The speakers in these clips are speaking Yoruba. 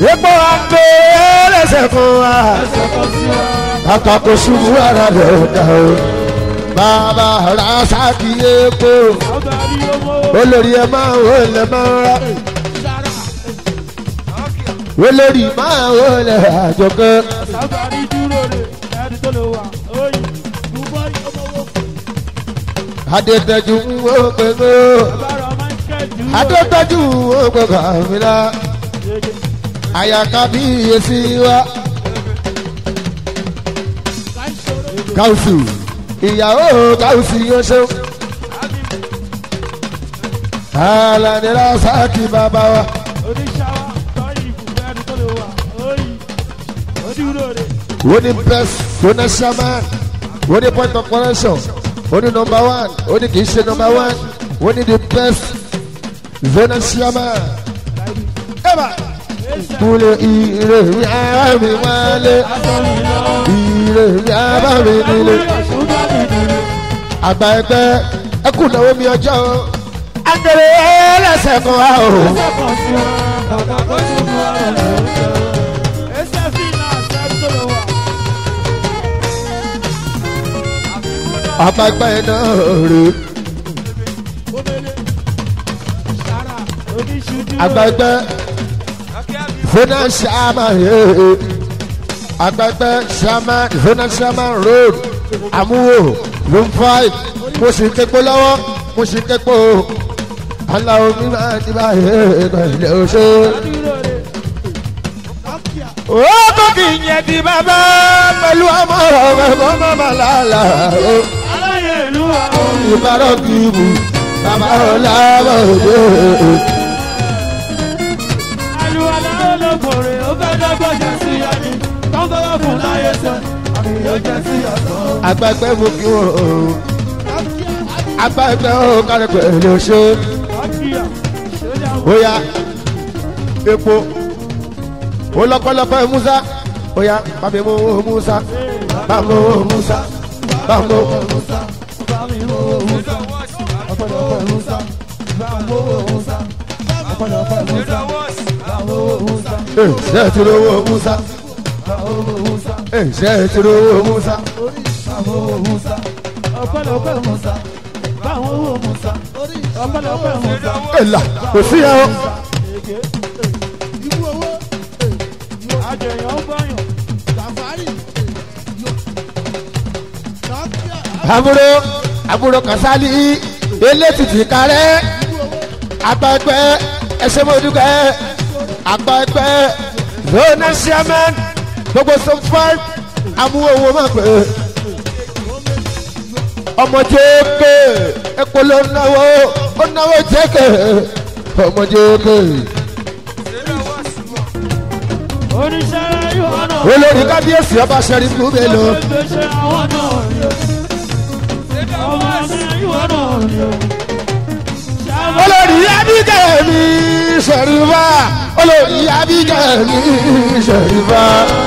epo àgbẹ̀ ẹlẹ́sẹ̀ fún wa ẹsẹ̀ kan sí wa. kàkà kò ṣubú ara rẹ̀ dà o bàbá rasaki epo ọba ní ọmọ olórí ẹ máa wò lẹ máa rà olórí máa wò lẹ àjọkẹ́ ọba ní dúró rè ẹni tó lè wà oyin dùbọ̀ ọmọ wo. adétẹ́jú ń wò pẹ̀lú bára michael dúró. adétẹ́jú ń wò pẹ̀lú àmìlá Yege. àyàká bí iyèsí wa káwùsù ìyàwó káwùsù yóò ṣe alani rasaki bàbá wa oníṣàwá tọ́yìn ìbùkún ẹni tó lè wà oyin odúró rè. wọ́n ní best wọ́n shaman wọ́n ní point of correction wọ́n ní number one wọ́n ní kì í ṣe number one wọ́n ní the best zona shaman. Eba kúlẹ̀ ire mi ara mi wálé ire mi ara mi nílé àgbà ẹgbẹ́ ẹkùn náwó mi ọjọ́ o agbèrè ẹlẹ́sẹ̀ kan wá o. àgbà ẹgbẹ́ náà rè àgbà ẹgbẹ́ zona shaman yee àgbà ẹgbẹ́ shaman zona shaman road àmúwò room five mo sì ń képo lọ́wọ́ mo sì ń képo aláwo mi máa ti báyìí pẹ̀lú oṣù. ó tó kì í yẹn di bàbá pẹ̀lú ọmọ rẹ̀ kó má má lálà o. ìbára kì í bù bàbá ọ̀la bọ̀ dé. àgbàgbẹ́ mú kí wọ́n o. àgbàgbẹ́ ó kárí pẹ̀lú oṣù. bóyá epo ó lọ́pọ̀lọpọ̀ musa bóyá bàbá mo wo musa bàbá mo wo musa bàbá mo wo musa. ẹ ṣe é ti lówó musa ẹ ṣe é ti lówó musa. ẹ là kò sí ẹ o. àbúrò àbúrò kasali elétìtì kárẹ́ àgbàgbẹ́ ẹsẹ̀ mọ́dúkẹ́ àgbàgbẹ́ zona chairman gbogbo som five amúhòwò máa pè é ọmọ jẹ́ẹ́kẹ́ epo ló náwó ó náwó jẹ́ẹ́kẹ́ ọmọ jẹ́ẹ́kẹ́ olórí kábíyèsí ọba sẹ́rí gbúgbẹ́ lọ. olórí abíkẹ́ mi sẹ̀rífà olórí abíkẹ́ mi sẹ̀rífà.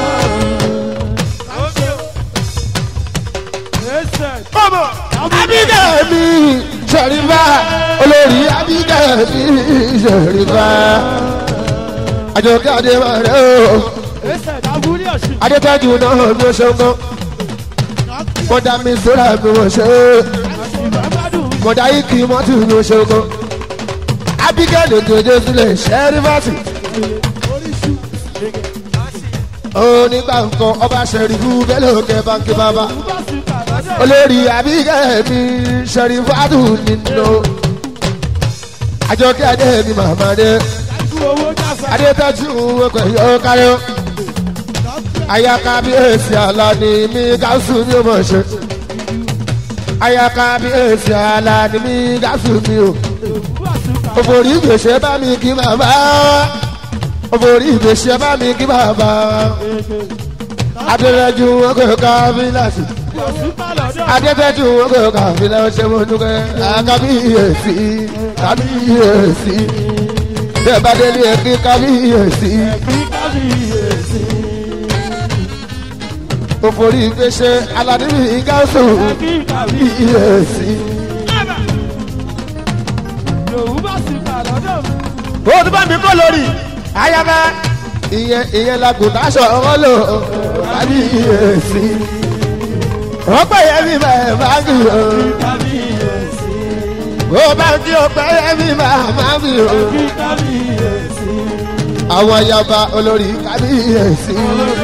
abíkẹ́ mi sẹ̀rífà olórí abíkẹ́ mi sẹ̀rífà. àjọkẹ́ adébárẹ́ o adétọ́jú náà mi ò ṣe ń gan mọ̀dà mi sọ́ra mi ò ṣe é mọ̀dà yìí kì í mọ́tò mi ò ṣe ń gan abigail òjòjò sílẹ̀ ṣẹ́rífàtì onígbà nǹkan ọba ṣẹ̀rífù bẹ́lẹ̀ òkè báńkì bàbá olórí abigail mi ṣẹ̀rífàtù nínú àjọkẹ́ adé mi màmá dé adétọ́jú ọkọ̀ yóò kárí ó ayaka bí èsì àlá ni mí gáàsù mi ò mọ̀ ṣe ayaka bí èsì àlá ni mí gáàsù mi ò òfòrí ìgbésẹ̀ bá mi kí bàbá òfòrí ìgbésẹ̀ bá mi kí bàbá adétọ́jú ọkọ̀ kábílàsì adétọ́jú ọkọ̀ kábílàsì ṣe mo dúkẹ́ kábíyèsí kábíyèsí bẹ́ẹ̀ bá délé ẹ̀kí kábíyèsí. òfòrí ìgbésẹ̀ aládìrí gáàsù kábíyèsí. ó tún bá mi kọ́ lórí ayaba ìyẹn ìyẹn làgùntà sọ̀rọ̀ lò kábíyèsí. wọ́n pè é mi máa máa bì o. bó bá kí o pè é mi máa máa bì o. àwọn yaba olórí kábíyèsí.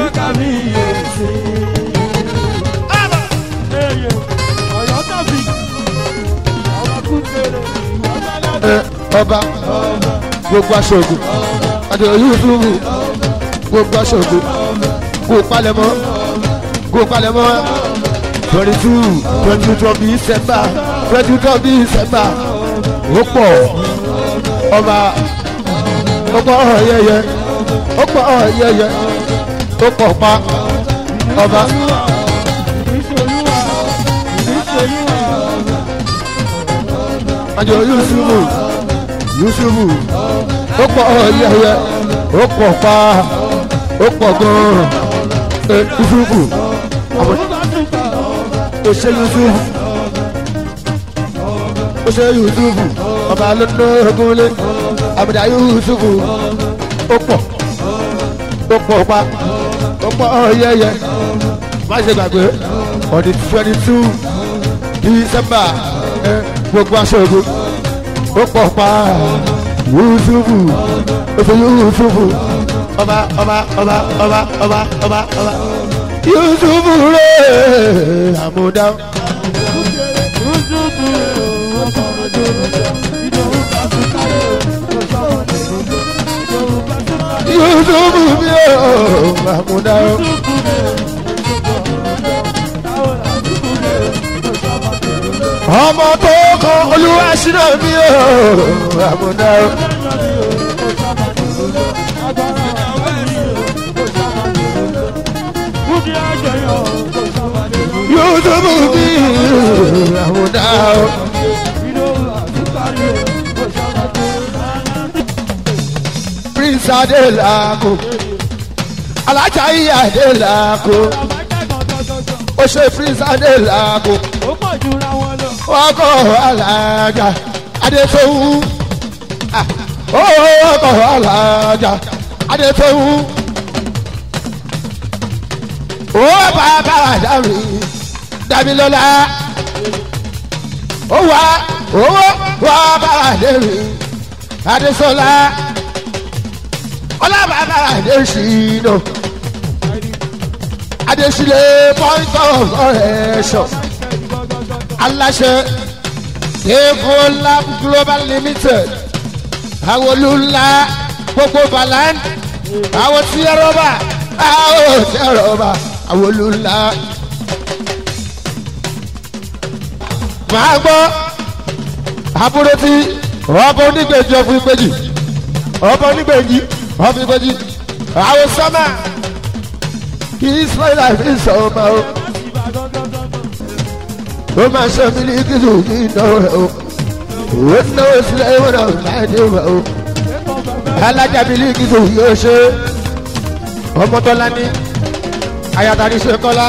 ẹ ọba gbogbo aṣoògùn adéoyè ìfúrúmù gbogbo aṣoògùn kó palẹ̀mọ́ kó palẹ̀mọ́ twenty two twenty two twenty december twenty two twenty december ó pọ̀ ọba ó pọ̀ yẹyẹ ó pọ̀ yẹyẹ ó pọ̀ pa ọba. àjọ yusufu yusufu ó pọ̀ yẹyẹ ó pọ̀ pa ó pọ̀ gan-an ẹ yusufu àmọ́ ó ṣe yusufu ó ṣe yusufu ọba lọ́nà ogunlé àbùdá yusufu ó pọ̀ ó pọ̀ pa ó pọ̀ yẹyẹ má ṣe gbàgbé on the twenty two december ẹ gbogbo aṣọ́gun ó pọ̀ pa yusufu oṣù yusufu ọba ọba ọba ọba ọba ọba ọba yusufu rẹ̀ àmúdá. yusufu mi ò àmúdá. ọmọ tó kọ olúwa ṣínà mi ò àmúdá. yusufu mi àmúdá. prince adelako alájà ìyá adelako ó ṣe prince adelako ó pọ̀ jura wọn lọ. ọkọ alájà adétòwú ọkọ alájà adétòwú ó bàbá dàmí dàmílọ́lá ó wá owó wá bàbá dèmí adésọlá ọlábàbà adésínà adésílẹ̀ point of correction aláṣẹ evolab global limited àwọn olùlà gbogbo balan àwọn tí ẹ rọba àwọn tí ẹ rọba àwọn olùlà. màá gbọ́ àbúrò tí ọba onígbèjì ọ̀fun ìgbèjì ọba onígbèjì ọ̀fun ìgbèjì àwọn sọ́mà kì í sọ ìlànà ìsọ̀ọ́mà o ó máa ṣe mílíkìtù ní ìnáwó rẹ o ó náwó sílẹ̀ ìwọ̀n náà láìdí rẹ o alájà mílíkìtù yóò ṣe ọmọtọ́lá ní ayatollah ṣe kọ́lá.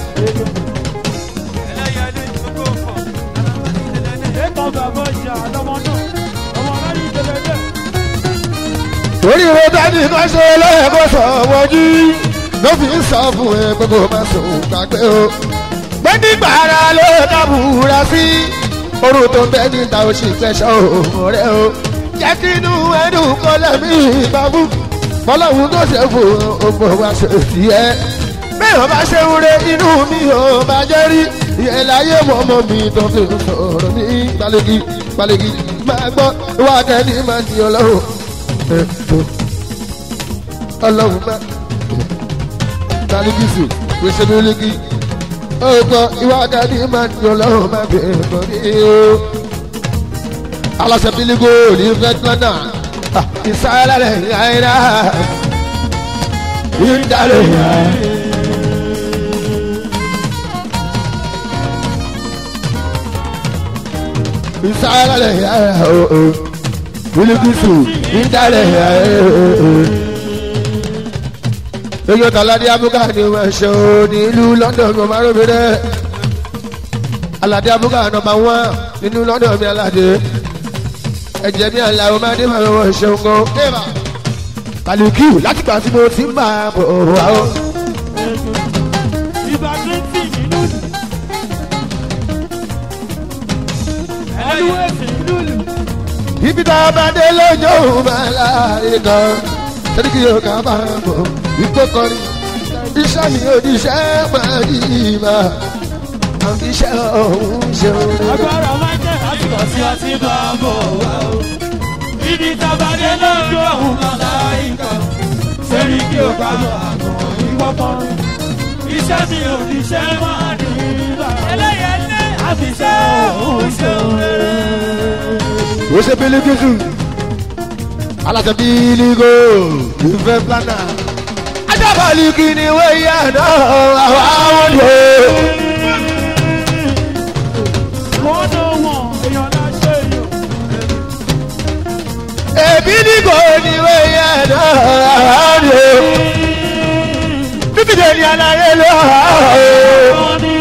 torí ìwé dání kan ṣe lẹ́ẹ̀kọ́ sọ wọ́jú ló fi ń sọ fún ẹ pé kó má sọ gbàgbé o pé nígbà ara ló dábùúra sí orun tó ń bẹ níta ó sì fẹsọ̀ òun rẹ o jẹ́ kí inú ẹnu kọ́ lẹ́mí ìbámu bọ́lọ́hún tó ṣe fún ọmọ wa ṣe sí ẹ bẹ́ẹ̀ wọ́n bá ṣe ń re inú mi ò bá jẹ́ rí ìyẹn láyé wọ́n mọ́ mi tó fi ń sọ̀rọ̀ ní gbalegi gbalegi máa gbọ́ wá kẹ́ni máa di ọlọ́run ètò ọlọ́run máa gbalegi sùn pèsè mílíkì ọgbọ ìwádà ní máa ní ọlọ́run máa bẹ̀rẹ̀ bọ̀ ní o. aláṣẹ bílígò ní fẹ́tọ́nà ìsáyẹ́lá rẹ̀ yáyẹ́rá ìdálẹ̀ yá. ìsáyẹ́lá rẹ̀ yáyẹ́rá o bílígùsù ìdálẹ̀ yá. Eyo talade abuka ni ma ṣe o nílùú London mi ma róbi dẹ. Alade abuka nọmba wán nínú London mi alade. Ẹ̀jẹ̀ mi àlà o máa dé ma wọ́n ṣeun gan. kàlùkù láti gbà tí mo ti máa bọ̀ wá o. Ìbá Trinity nínú ìlú. Ẹlúwẹ̀sì nínú ìlú. ibi tá a bá dé lójó máa láàyè kan sẹ́ni kí yóò ká máa bọ̀ ipò kọrin iṣẹ́ mi ò ní iṣẹ́ máa yí ìmọ̀ àfi iṣẹ́ ọ̀hún ṣeun. Agbára Michael láti kọ̀ sí ọtí bá bọ̀ wá o. Ibi tábàdé lójú ọ̀hún lọ́la ìkọ̀. Sẹ́ni kí o ká bọ̀ àgọ̀ ìwọ́ kọrin. Iṣẹ́ mi ò ní iṣẹ́ máa ní ìlà. Ẹlẹ́yẹlé àfiṣẹ́ òun ṣeun rere. ó ṣe bílíkìsù aláṣẹ bílígò ìfẹ́ plánà ajábọ̀lì kì ni wẹ́yà náà àwọn àwọn ni ó. Wọ́n ló wọ̀n èèyàn láṣẹ èèyàn. èbí ní kò ní wẹ́yà náà àwọn ni ó. bíbélì ni aláyé ló hà ó. Wọ́n ní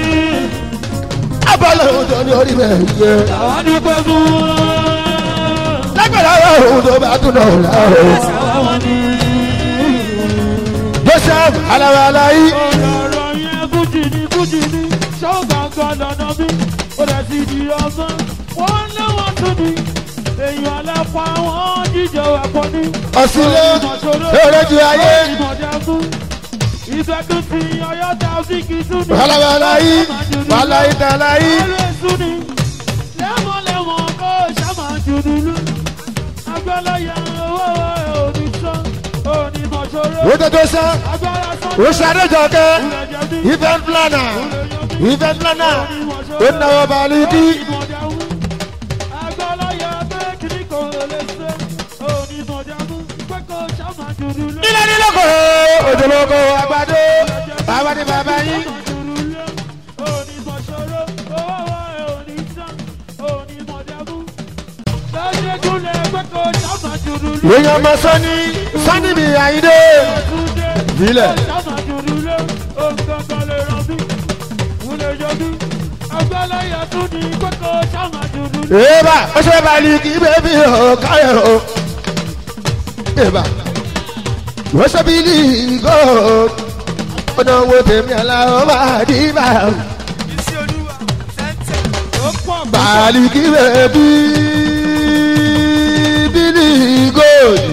abọ́lá ohun tó ní orí bẹ́ẹ̀ yẹ. àwọn dúpẹ́ fún wọn. lágbàdo ohun tó bá tún náà là ó. Àwọn ní joseph alawalayi ọ̀rọ̀ yẹn fújì ní fújì ní ṣọ́ọ̀gàngàn lọ́nà bí ó dẹ̀ ti di ọmọ. Wọ́n lé wọn tún ní èèyàn alápá wọn jíjọ ẹ̀pọ̀ ní. ọ̀sìnlẹ̀ eré ju ayé. Ìfẹ́ tún ti ọyọ́ ta fíkì tún ní. alawalayi wàláyé tàláyé. Alẹ́ sún ni lẹ́mọ̀lẹ́mọ̀ kó ṣàmà jùdùlù. Agbáláyà owó òní sán òní mọ̀ṣọ́rọ́. ó tètè sán Agbára sán ó ṣàdéjọkẹ́ event planner event planner ó náwó balùdí. Agbáláyà pé kìíní kò lè ṣe òní mọ̀jámú pé kó ṣàmà jùdùlù. ilé nílòkò òjòlókò àgbàdo bàbá ní bàbá yín. èèyàn mọ sani sani mi àyíndé. ìbílẹ̀ èèbà ó ṣe balì kí bébí ò káyọ̀ o. èèbà ó ṣe bílí gò ó náà wo tèmi aláwọ̀ máa dì bá. balì kí bébí bílí gòdì.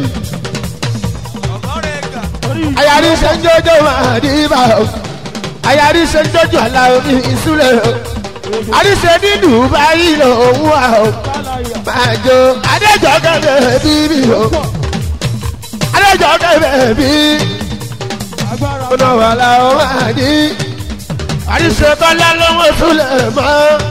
ayari ṣe ń jọjọ máa dì bá. ayari ṣe ń jọjọ aláwọ̀ mi ìsúlẹ̀ o. àríṣe ní dubai lòun wà o. máa jó adéjọ́ kẹ́kẹ́ bíbí o. adéjọ́ kẹ́kẹ́ bí ọ̀nà wà láwọn máa ní. àríṣe kọ́lá lọ́wọ́ súlẹ̀ mọ́.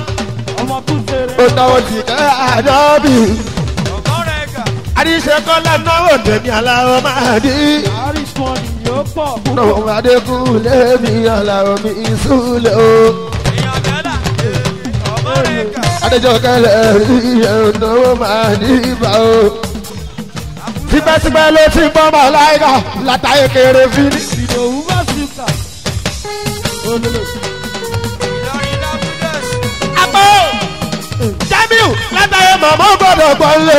ó náwó sì ká àdọ́bì. àríṣe kọ́lá náwó tẹ̀mí aláwọ̀ máa ní. náwó adékúnlé mi aláwọ̀ mi súlẹ̀ o. adéjọ́ kẹ́lẹ́ rí ẹ̀náwó máa ní ibà o. tipẹ́tipẹ́ ló ti gbọ́ mọ́ láìka látàyè kéré fíní. Ìdòwú bá sí kà. Olólò. àpò jamiu látàyè mọ̀mọ́ gbọ́dọ̀ gbọ́lé.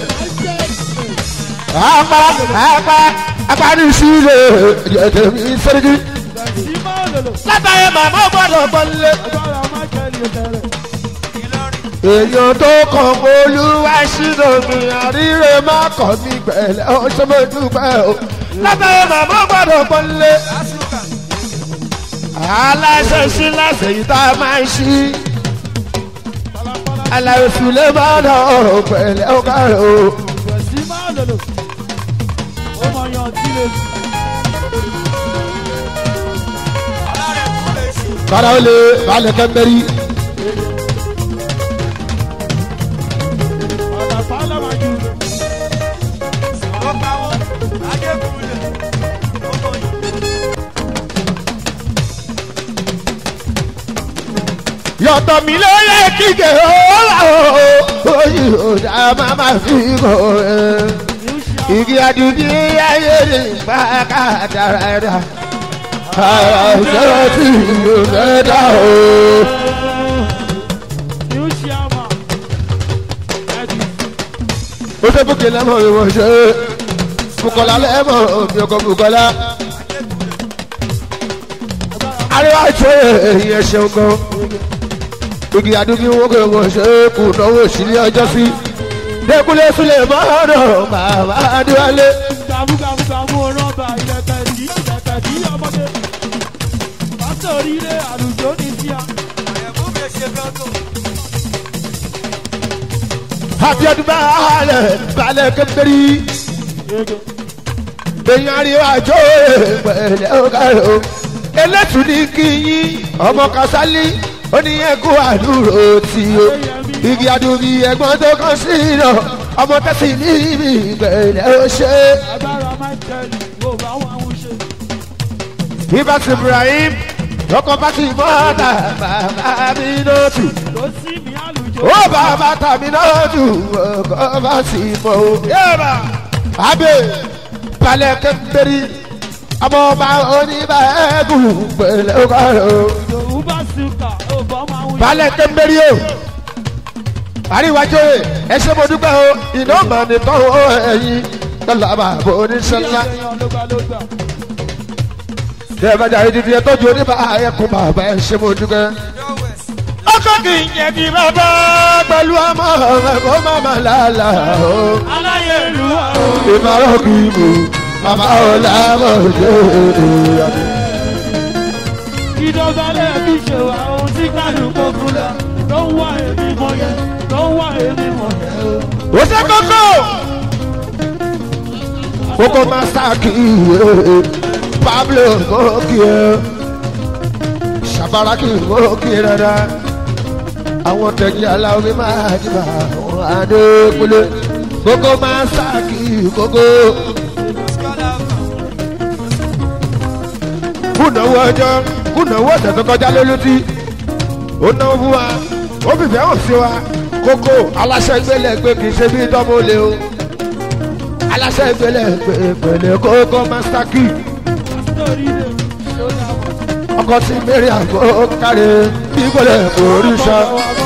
apá apá apá ní sílẹ̀ ẹ̀jẹ̀ mi sẹ́ríkì. Ìmọ̀ olólò. látàyè mọ̀mọ́ gbọ́dọ̀ gbọ́lé. Agbára Mákẹ́lì òtẹ̀rẹ̀. èèyàn tó kàn olúwa sínú mi àríre má kàn mí gbẹ̀lẹ́ ó ṣe mo dúpẹ́ o. látàyè mọ̀mọ́ gbọ́dọ̀ gbọ́lé. aláṣẹ sí láṣẹ yìí tá a máa ń ṣí. aláwọ̀ sùlẹ̀ máa ń ọ̀rọ̀ pẹ̀lẹ́ ó kárẹ̀ o. Ìgbẹ̀sí máa lòlò. Ó mọ yan tí lè sùn. kára ó lè balẹ̀ kẹ́mbẹ́rì. Ọ̀nà pálọ̀ máa ju. yọ̀tọ̀ mi ló yẹ kíkẹ́ ó wà ó oyè òdà máa ma fi kọ́ ẹ. igi adùnní ayé lè pa kádàrá ẹ̀dá. ara ìṣòro tí yóò fẹ́ dá o. New Sharma. ó ṣe bókè lẹ́mọ̀ ìwọ̀n ṣe. bukola lẹ́mọ̀ omi ọkọ̀ bukola. àríwá ìṣó èyí ẹ ṣeun gan. igi àdúgbò wọn kò wọ́n ṣe é kù náwó sílé ọjọ́ sí. dẹ́kunlé súlẹ̀ mọ́nà bàbá adéwálé. gàmúgàmúgàmú rọ́bà ilẹ̀kẹ̀ tí ilẹ̀kẹ̀ tí ọmọdé. pásítọ̀ oríire àlùjọ ní tíya. abiodun balẹ̀ balẹ̀ kẹ́mbẹ́rì. èyí àríwá ìṣó pẹ̀lẹ́ ọ̀gáyò. elétù ní kí yín ọmọ kasálí ó ní ẹkú àdúró tí o. igi àdúgbò ẹ̀gbọ́n tó kàn sí iná ọmọ tẹ̀sí ní ibi pẹ̀lẹ́ ó ṣe é. agbára michael wò bá wọn ń ṣe. ibas ibrahim lọkọ bá ti mọ́ta bàbá mi lótú ló sí mi àlùjọ. ó bàbá tàbí lótú ọkọ bá ti mọ́ o. yéèmà abẹ balẹ̀ kẹ́mbẹ́rì ọmọ ọba oníbàẹ́gùn pẹ̀lẹ́ ọkọ rẹ̀ o. ìdòwú bá sùkà ó bá wọn ń ṣe. balẹ̀ kẹ́mbẹ́rì o. àríwájú ẹ ṣe mo dúpẹ́ o iná mà ní tọ́wọ́ ẹ̀yìn lọ́la bàbá oníṣẹ́lá. èèyàn ló gbà ló gbà. tẹ́ ẹ bá jà ìdíje ẹ tọ́jú oníbàáyẹ̀kùn bàbá ẹ ṣe mo dúpẹ́. ọkọ kì í yẹ kí bàbá pẹ̀lú ọmọ rẹ̀ kó má má lálà o. aláyé ìlú wa o. ìmọ̀ràn kì í mú bàbá ò lábọ̀ jẹ́ ìdọ̀bálẹ̀ fi ṣe wà ohun tí kálukú fún la ló ń wá èmi mọ̀ yẹn ló ń wá èmi mọ̀ yẹn o. ó ṣe kókó. kókó máa sáàkì pablo kókì ẹ ṣàbárakì kókì rárá àwọn tẹ̀yìn aláwọ̀ máa dìbà àwọn adékúlé kókó máa sáàkì kókó. kùnàwó ọjọ́ kùnàwó ọ̀sẹ̀ tó kọjá lólùtí ó náwó fún wa ó fìfẹ́ hàn sí wa kókó aláṣẹ ìgbélé pé kì í ṣe bí dánmó lé o aláṣẹ ìgbélé pé pẹ̀lẹ́ kókó master key nítorí rẹ̀ ló dá wọn. ọkọ tí mary àgbo kárí bí gbọ́dọ̀ orí sọ.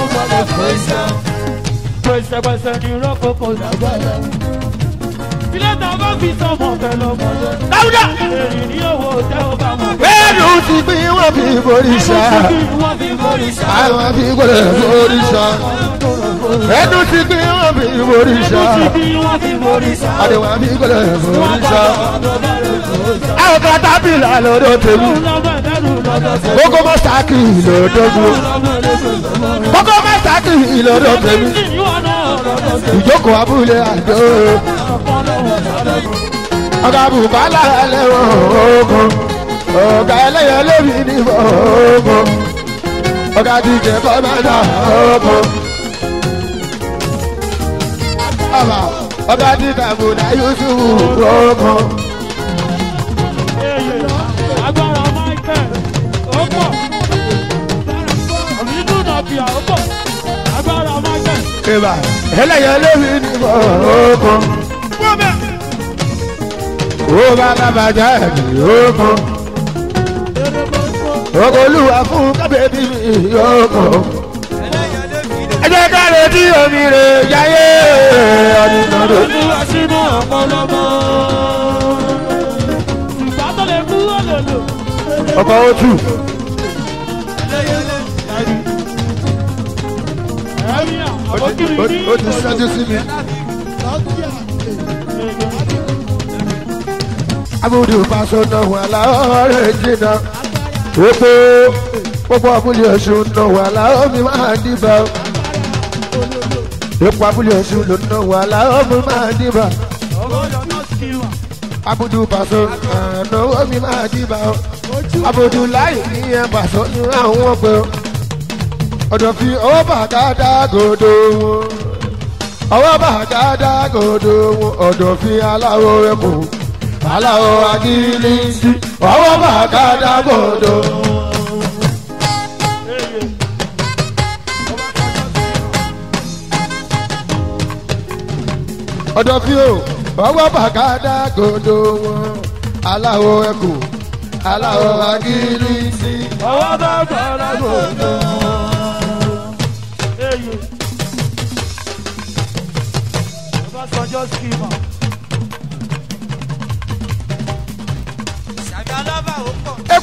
pẹ̀sẹ̀pẹ̀sẹ̀ ni rọ́pò kò lágbára. ilé tá a bá fi sọmọ fẹ́ lọ́mọ lọ. dáúdà èrì ní owó tẹ́ ó bá wọn. bẹ́ẹ̀ni ti gbin wọn fi borí sọ wọ́n fi borí sá. àwọn fi gbọ́dọ̀ borí sọ ẹnu ti gbin wọn fi borí sọ bí wọ́n fi borí sá. àdéhùn fi gbọ́dọ̀ borí sọ. Lọ́dọ̀ àwọn kan tábìlì lọ́dọ̀ tèmi kókó master key lọ́dọ̀ mi kókó master key lọ́dọ̀ tèmi ìjókòó abúlé àjò ọ̀gá bùkálà ẹlẹ́wọ̀n ogun ọ̀gá ẹlẹ́yẹ lórí níbọ̀ ogun ọ̀gá díje kọ́mẹ́dà ogun ọ̀gá ọ̀gá díje àbùdá yusuf ogun Agbára Michael, ó pọ̀. Nínú nàbíà, ó pọ̀. Agbára Michael. ìbà ẹlẹ́yẹ lórí níbọ̀ ogun ó bá lábàjá ẹ̀mí ogun ogun olúwa fún kábẹ́bí mi ogun. ẹ jẹ́ ká retí omi rẹ̀ yáyé ọdún náà ló. Olúwa sínú ọ̀pọ̀lọpọ̀. Ìgbà tó lè kú òlòlò. ọkọ̀ otu Ẹ̀mí àbókìrì ní ó ti ṣẹ́jú sí mi. abudu paṣọ náà wà láọ̀rẹ́ jìnnà gbogbo gbogbo abúlé ọ̀ṣun náà wà láọ̀ mi máa dìbà gbogbo abúlé ọ̀ṣun ló náà wà láọ̀ mi máa dìbà ọgọ́dọ̀ náà kí wà. abudu paṣọ náà mi máa dìbà abudu láì ní ẹ paṣọ ní àwọn ọgbẹ ọdọ fi ọwọ́ bàgádà gòdò wọn ọwọ́ bàgádà gòdò wọn ọdọ fi aláwọ̀ ẹkùn aláwọ̀ agilisi ọwọ́ bàgádà gòdò. ọdọ fi o ọwọ́ bàgádà gòdò wọn aláwọ̀ ẹkùn aláwọ̀ agilisi. Ọwọ́ bá gbọ́dọ̀ gbòdò. Eyè. Ọbásanjọ́ skimmer.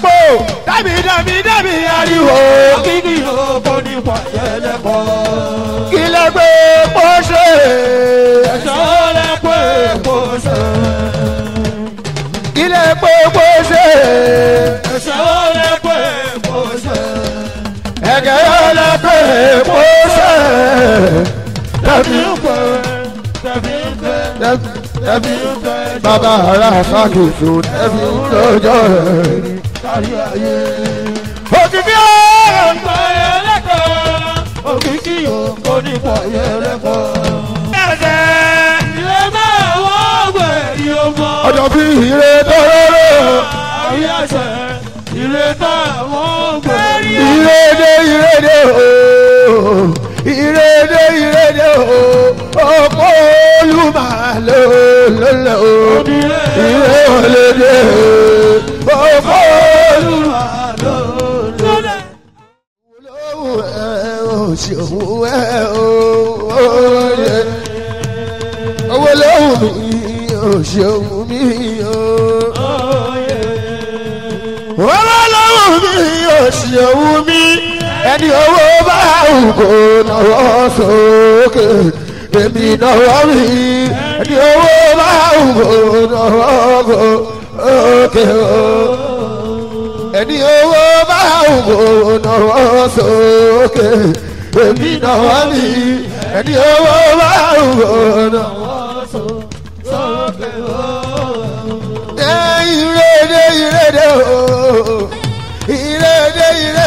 epo dábì dábì dábì ariwo Kíkì òkò ní pàṣẹlẹ́pọ̀. kí lè gbé epo ṣe Ẹ̀ṣọ́ lẹ́pọ̀ èkó ṣe. kí lè gbé epo ṣe Ẹ̀ṣọ́ lẹ́pọ̀ èkó ṣe. ẹ̀gẹ́ yóò lè gbé epo ṣe dábì Tẹ̀bí ń pè é, tẹ̀bí ń pè é. dábì bàbá ara ṣàkóso dábì lọ́jọ́ rẹ̀ Kárí ayé. òkìkí ọ̀rọ̀. Pàṣẹlẹ́pọ̀. Òkìkí òkò ní pàṣẹlẹ́pọ̀. Ilé máa wọ́n gbẹ̀rí ọmọ. ọjọ́ bí ire tọ́lọ́rọ́ Àríyànṣẹ́ ìrètà àwọn gbẹ̀rí. ìrèdè ìrèdè ooo ìrèdè ìrèdè ooo ọkọ olùmọ̀ ló lọ́lọ́ ooo ìrè òlédè ọkọ olùmọ̀ Lọ́dẹ̀. olówó ẹ ò ṣòwò ẹ ooo owó lówó mi ò ṣòwò mi ooo owó lówó mi ò ṣòwò mi ẹni owó bá òkò náwó sókè èmi náwó mi ẹni owó bá òkò náwó sókè ẹni owó bá òkò náwó sókè èmi náwó mi ẹni owó bá òkò náwó sókè. ìrèdè ìrèdè ooo.